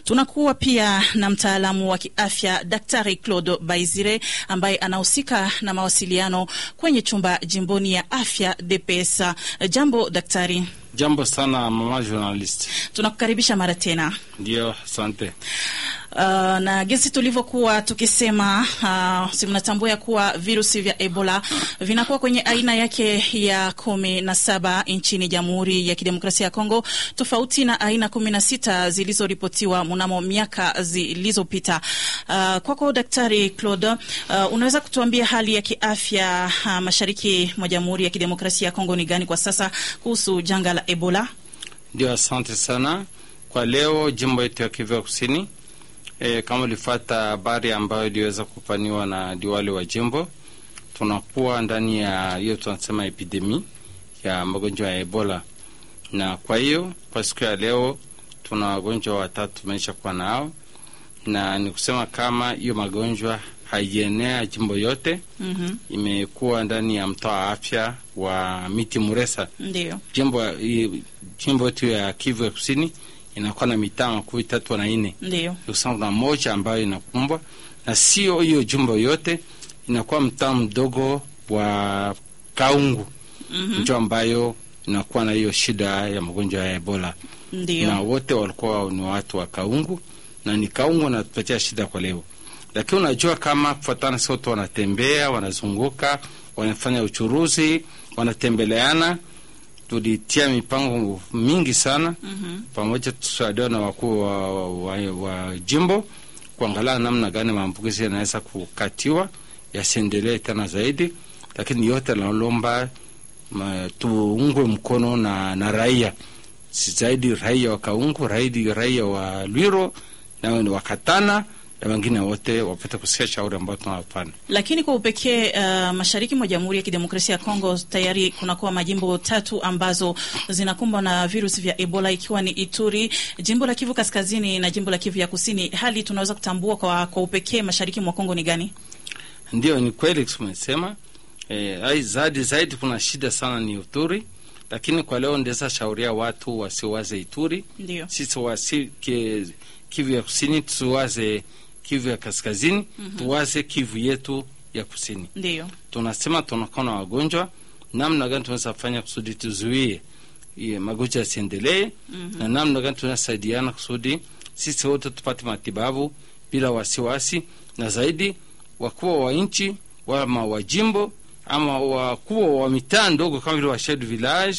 Tunakuwa pia na mtaalamu wa kiafya Daktari Claude Baizire ambaye anahusika na mawasiliano kwenye chumba jimboni ya afya DPS. Jambo daktari. Jambo sana mama journalist. Tunakukaribisha mara tena. Ndio, asante. Uh, na jinsi tulivyokuwa tukisema, uh, si mnatambua ya kuwa virusi vya Ebola vinakuwa kwenye aina yake ya kumi na saba nchini Jamhuri ya Kidemokrasia ya Kongo, tofauti na aina kumi na sita zilizoripotiwa mnamo miaka zilizopita. Uh, kwako Daktari Claude, uh, unaweza kutuambia hali ya kiafya uh, mashariki mwa Jamhuri ya Kidemokrasia ya Kongo ni gani kwa sasa kuhusu janga la Ebola? Ndio, asante sana kwa leo. Jimbo yetu ya Kivu Kusini E, kama ulifata habari ambayo iliweza kupaniwa na diwali wa jimbo, tunakuwa ndani ya hiyo tunasema epidemi ya magonjwa ya Ebola, na kwa hiyo kwa siku ya leo tuna wagonjwa watatu tumeisha kuwa nao, na ni kusema kama hiyo magonjwa haienea jimbo yote. mm -hmm. Imekuwa ndani ya mtaa wa afya wa Miti Muresa, Ndio. jimbo jimbo yetu ya Kivu ya Kusini inakuwa na mitaa makuu tatu na nne Ndio. kuna moja ambayo inakumbwa na sio hiyo jumbo yote, inakuwa mtaa mdogo wa Kaungu Mhm. njo ambayo inakuwa na hiyo shida ya magonjwa ya Ebola, na Ndio. wote walikuwa ni watu wa Kaungu na ni Kaungu wanatupatia shida kwa leo, lakini unajua kama kufuatana, si watu wanatembea, wanazunguka, wanafanya uchuruzi, wanatembeleana. Tulitia mipango mingi sana Mhm. pamoja tusaidiwa na wakuu wa, wa, wa, wa jimbo kuangalia namna gani maambukizi yanaweza kukatiwa yasiendelee tena zaidi, lakini yote nalomba ma- tuungwe mkono na, na raia si zaidi raia wa Kaungu, raidi raia wa Lwiro na wa Katana na wengine wote wapate kusikia shauri ambayo tunawapana. Lakini kwa upekee uh, mashariki mwa Jamhuri ya Kidemokrasia ya Kongo tayari kunakuwa majimbo tatu ambazo zinakumbwa na virusi vya Ebola ikiwa ni Ituri, jimbo la Kivu Kaskazini na jimbo la Kivu ya Kusini. Hali tunaweza kutambua kwa, kwa upekee mashariki mwa Kongo ni gani? Ndio, ni kweli tumesema eh, ai zaidi zaidi kuna shida sana ni Uturi, lakini kwa leo ndeza shauria watu wasiwaze Ituri, Ndio. sisi wasi ki, Kivu ya Kusini tusiwaze Kivu ya Kaskazini, tuwaze Kivu yetu ya Kusini. Ndio. Tunasema tunakuwa na wagonjwa, namna gani tunaweza fanya kusudi tuzuie iye magonjwa yasiendelee, na namna gani tunasaidiana kusudi sisi wote tupate matibabu bila wasiwasi, na zaidi wakuu wa nchi ama wa jimbo ama wakuu wa mitaa ndogo kama vile wa chef de village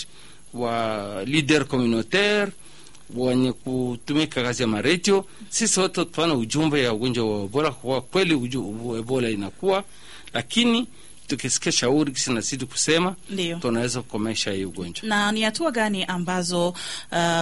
wa leader communautaire wenye kutumika kazi ya maredio, sisi wote tupana ujumbe ya ugonjwa wa Ebola. Kwa kweli uju- Ebola inakuwa, lakini tukisikia shauri kisi nazidi kusema Ndio. tunaweza kukomesha hii ugonjwa. Na ni hatua gani ambazo uh,